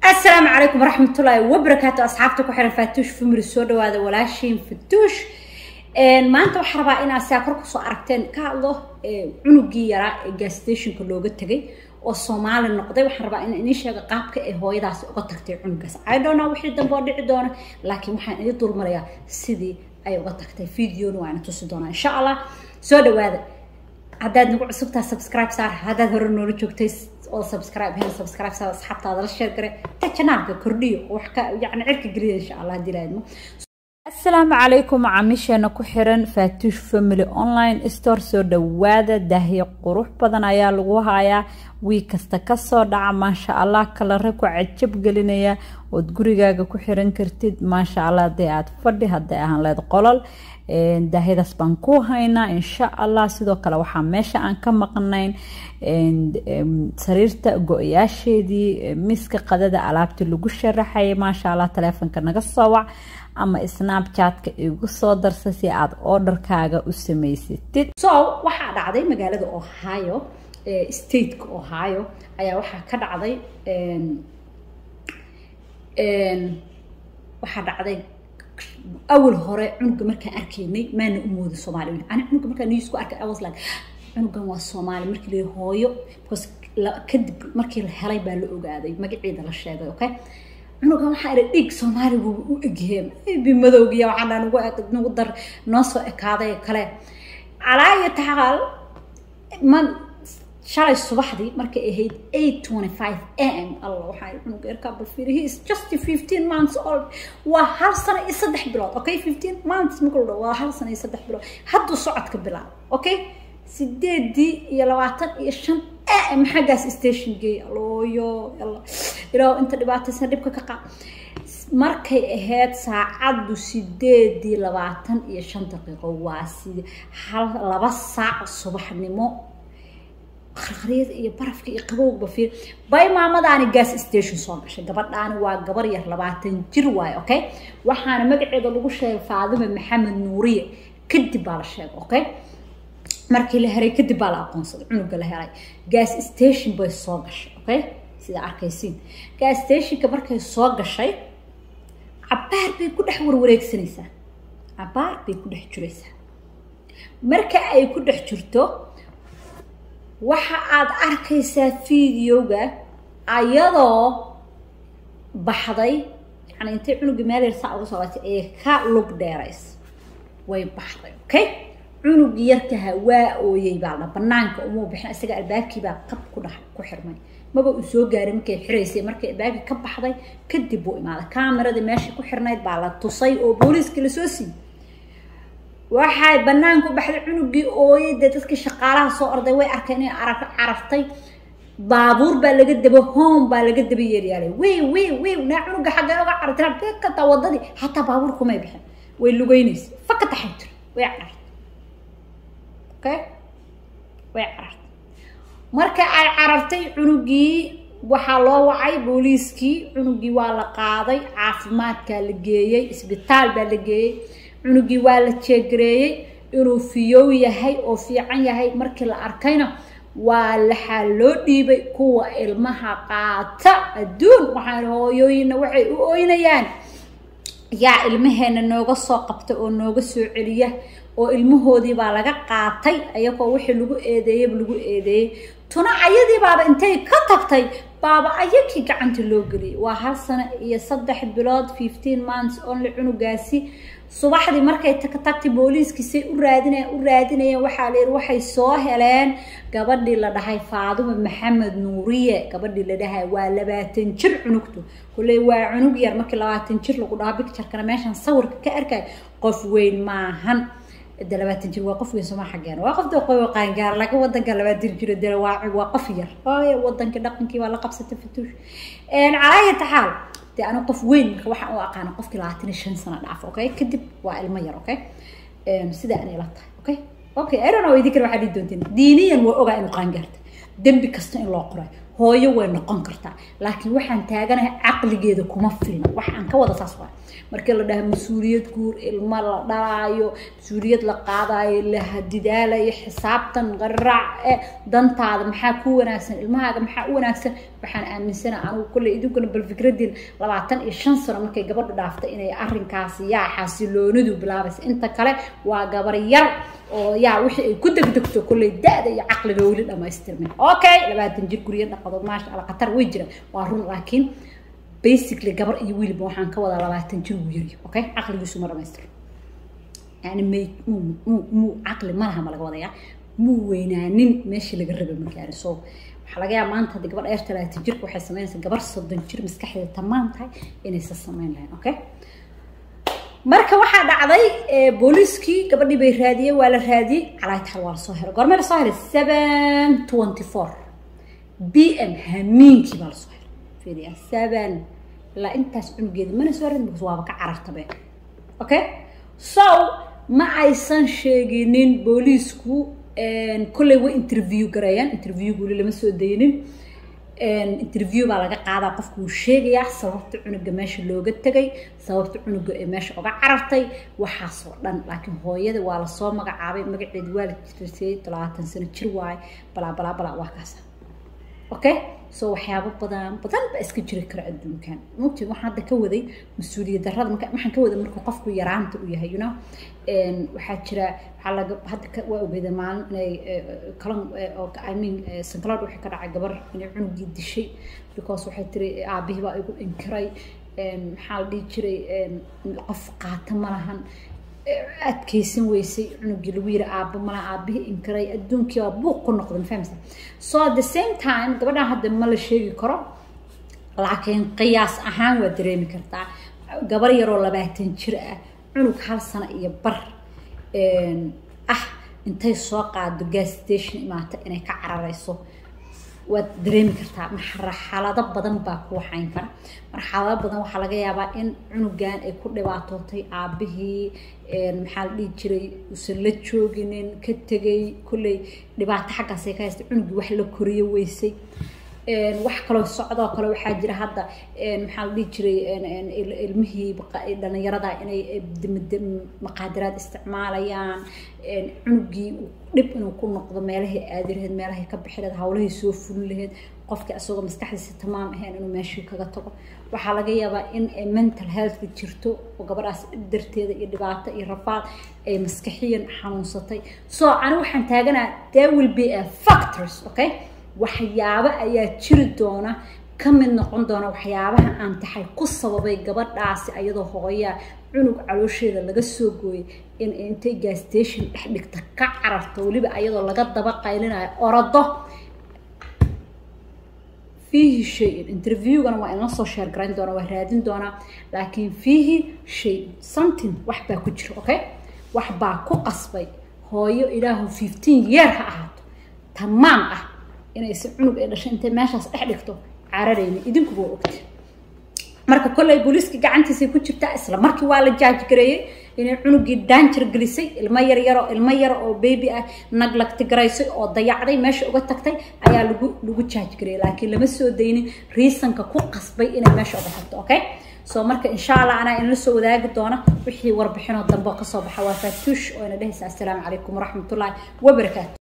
السلام عليكم ورحمة الله وبركاته أصحابتك وحنا فاتوش في مرسودة وهذا ولاشين فتوش ما أنت وحربا إن أساكرك سو أركتين كالله عنقي يرى جاستيشن كله قد تجي والصومال النقطة وحربا إن إني شيء قابك إيه هو يداس قد تكتي عنقس I don't know وحيد دم بدي عدونا لكن وحنا يدور مريا سيدي أي قد تكتي فيديو وأنا تصدقنا إن شاء الله سودة وهذا haddaad nagu cusubtaa subscribe saar haddaad hore noola joogtay oo subscribe hen subscribe saar asxaabtaada la sheer gare ta janaalka kordhiyo wax ka yacni cirka geliya insha allah haddii laadmo asalaamu calaykum macaamiisheena ku xiran faatuush family online store soo dhawaada daahyo qurux badan ayaa lagu hayaa wii kasta kasoo dhaca maasha allah kalare ku cajab gelinaya ood gurigaaga ku xiran kartid maasha allah hadday aad fadhi hadday ahaan leed qolol daahyadaas baan ku haynaa insha allah sidoo kale waxaa meesha aan ka maqnayn sariirta go-yaasheedii miska qadada alaabtii lagu sharaxayay maasha allah taleefonka naga soo wac ama snapchatka igu soo darsa si aad orderkaaga u samaysatid so waxaa dhacday magaalada ohio stateka ohio ayaa waxaa ka dhacday waxaa dhacday awal hore cunuga markaan arkaynay maana u mooda soomaali ani cunuga markaan news ku arkay i was like cunugan waa soomaali markii la hooyo because kadib markii la helay baa la ogaaday magaceeda la sheegay okay cunugan waxaa ira dhig soomaali buu u egyahay bi madowgiya waxaa dhaa nagu nagu dar noo soo ekaaday kale calaa iyo taxaal man shalay subaxdii markay ahayd eight twenty five am allah waxaa cunuga yarkaa bal fiiri he is just fifteen months old waa hal sano iyo saddex bilood okay fifteen months marka la waa hal sano iyo saddex bilood hadduu socodka bilaabo okay sideedii iyo labaatan iyo shan am xaggaas station geey alooyo ilaa inta dhibaataysan dhibka ka qaad markay ahayd saacaddu sideedii labaatan iyo shan daqiiqo waa si hal laba saac subaxnimo qarqaryada iyo barafka iyo qabowgba fiir bay maamadaani gas station soo gashay gabadhaani waa gabar yar labaatan jir waaye okay waxaana magaceeda lagu sheegay faadime maxamed nuuriye kadib baa la sheegay okay markii la heray kadib baa la aqoonsaday cunuga la helay gas station bay soo gashay okay sida arkaysiin gas stationka markay soo gashay cabaar bay ku dhex warwareegsanaysaa cabaar bay ku dhex jiraysaa marka ay ku dhex jirto waxa aad arkaysaa videoga ayadoo baxday yani intay cunuga meel yar saa uga soo latay ee ka lug dheerays way baxday okay cunugii yarkaha waa ooyey baa la banaanka umuu bixin isaga albaabkiibaa qab ku dhex ku xirmay maba uu soo gaaray markay xiraysay markay albaabkii ka baxday kadib buu imaaday kaameradii meeshii ku xirnayd baa la tusay oo booliiskii lasoo siiyey waxay banaanka u baxday cunugii ooyey dee dadkii shaqaalaha soo orday way arkeen inay arag carartay baabuur baa laga daba home baa laga daba yeeryaalay wey wey wey naa cunuga xaggee oga carartay kataa wadadii xataa baabuur kumay bixin way lugeynaysa faka taxay jir way carartay okay way carartay marka ay carartay cunugii waxaa loo wacay booliiskii cunugii waa la qaaday caafimaadkaa la geeyey isbitaal baa la geeyey cunugii waa la jeegareeyey inuu fiyow yahay oo fiican yahay markii la arkayna waa laxaa loo dhiibay kuwa ilmaha qaata adduun waxaan hooyooyinna waxay u ooynayaan yaa ilmaheena nooga soo qabta oo nooga soo celiya oo ilmahoodii baa laga qaatay ayagoo wixii lagu eedeeyaba lagu eedeeyey tuna ayadii baaba intay ka tagtay baaba ayakii gacanta loo geliyay waa hal sano iyo saddex bilood fifteen months only cunugaasi subaxdii markay tagtay booliiskiisay u raadinayaan u raadinayeen waxaa layidhi waxay soo heleen gabadhii la dhahay faadume maxamed nuuriye gabadhii la dhahay waa labaatan jir cunugtu kulley waa cunug yar markii labaatan jir lagu dhaho bicturekana meeshan sawirka ka arkay qof weyn maahan de labaatan jir waa qof weyn sooma xaggeena waa qof doqoy qaangaar laakiin wadanka labaatan jir de waa waa qof yar ooy wadankii dhaqankii waa la qabsatay fatuush calaaya taxaal dee anigu qof weyn marka waxaan u aqaana qofkii labaatan iyo shan sano dhaaf okay kadib waa ilmo yar okay sida anay la tahay okay okay i don't know idin kale waxaa dhihi doontiin diiniyan waa ogaa inuu qaangaartay dembi kasta in loo qoray hooyo way noqon kartaa laakiin waxaan taaganahay caqligeeda kuma filna wax aan ka wada saas waa markii la dhaha mas-uuliyad guur ilmo la dhalaayo mas-uuliyad la qaadayo la hadidaalayo xisaabtan qaraac e dantaada maxaa ku wanaagsan ilmahaaga maxaa u wanaagsan waxaan aaminsana anigu kolley idinkuna bal fikradiin labaatan iyo shan sano markay gabadha dhaaftay inay arrinkaasi yaa xasiloonidu bilaabaysa inta kale waa gabar yar oo yaa wixii ay ku degdegto kolley da-da iyo caqliga weli dhamaystirmin okay labaatan jir guryo dhaqado maasha alla khatar way jira waa run laakiin basically gabar iyo wiilba waxaan ka wadaa labaatan jir uu yari okay caqligiisu ma dhamaystiro yani may muu muu muu caqli malaha ma laga wadayaa muu weynaanin meeshii laga rabay markaani so waxaa laga yaaba maanta haddii gabadh dheer talaatan jirka waxay samaynaysaa gabar soddon jir maskaxdeeda tamaan tahay inaysa samayn lahayn okay marka waxaa dhacday booliiskii gabadhii bay raadiyey waa la raadiyey calaaytaal waa lasoo helay goormee lasoo helay seven twenty four b m hamiinkii baa lasoo helay fiiriya seven ilaa intaas cunugeeda mana soo radin because waaba ka carartabe okay so ma aysan sheeginin booliisku kolley way interview gareeyaan interviewgu weli lama soo daynin interview baa laga qaadaa qofku wuu sheegayaa sababta cunuga meesha looga tegay sababta cunuga ee meesha uga carartay waxaasoo dhan laakiin hooyada waa lasoo magacaabay magaceedi waa la jirsay talabaatan sano jir waaye balaa balaa balaa waa kaasa okay so waxyaabo badan badan baa iska jiri kara adduunkan mogti waxaan hadda ka waday mas-uuliyad darrada marka waxaan ka waday marka qofku yaraanta u yahay you know waxaa jira waxaa laga hadda waa ogeeda maalin inay kalan i mean sankalood waxay ka dhacay gabar inay cunugii dishay because waxay tiri aabihii baa igu inkiray maxaa la dhihi jiray qof qaata ma lahan adkaysan weysay cunugii lagu yiri aabbo malaha aabihii inkiray adduunkii waa buuq ku noqday mafahmsa so at the same time gabadhan hadda ma la sheegi karo laakiin qiyaas ahaan waa dareemi kartaa gabar yaroo labaatan jir ah cunug hal sano iyo bar ah intay soo qaado gas station imaata inay ka cararayso waad dareemi kartaa marxalado badan baa ku waxayn kara marxalado badan waxaa laga yaabaa in cunugan ay ku dhibaatootay aabihii maxaa la dhihi jiray uusan la jooginin ka tegay kolley dhibaato xaggaasay ka haystay cunugii wax la koriyo weysay wax kaloo socdoo kale waxaa jira hadda maxaa la dhihi jiray ilmihii dhalinyarada inay maqaadiraad isticmaalayaan cunugii dhib inuu ku noqdo meelahay aadi laheyd meelahay ka bixi laheyd hawlahay soo fulin laheyd qofkii asagoo maskaxdiisa tamaam ahayn inuu meeshii kaga tago waxaa laga yaabaa in mental healthka jirto oo gabadhaas darteeda iyo dhibaato iyo rafaad ay maskaxiyan xanuunsatay so ani waxaan taaganaa there will be a factors okay waxyaabo ayaa jiri doona ka mid noqon doona waxyaabaha aan tahay ku sababay gabadhaasi ayadoo hooyaa cunug caloosheeda laga soo gooyay in intay gasstation dhex dhigta ka cararto weliba ayadoo laga daba qaylinayo orado fiihi shay-in interviewgana waa inla soo sheer garayn doona waa raadin doonaa laakiin fiihi shay something wax baa ku jira okay wax baa ku qasbay hooyo ilaahu fifteen year ha ahaato tamaam ah inaysan cunug ay dhashay intay meeshaas dhex dhigto cararayni idinkuba waa ogti marka kolley booliiska gacantiisay ku jirtaa isla markii waa la jaaj gareeyey inay cunugii daanjir gelisay ilmo yar yaro ilmo yar oo baby ah naglagti garaysay oo dayacday meesha uga tagtay ayaa lagu lagu jaaj gareeyay laakiin lama soo daynin reasonka ku qasbay inay meesha uga tagto okay so marka insha allah anaa inala soo wadaagi doona wixii warbixinoo dambe oo kasoo baxa waa faatuush oo ina dhehaysa assalaamu calaykum waraxmatullaahi wabarakaatu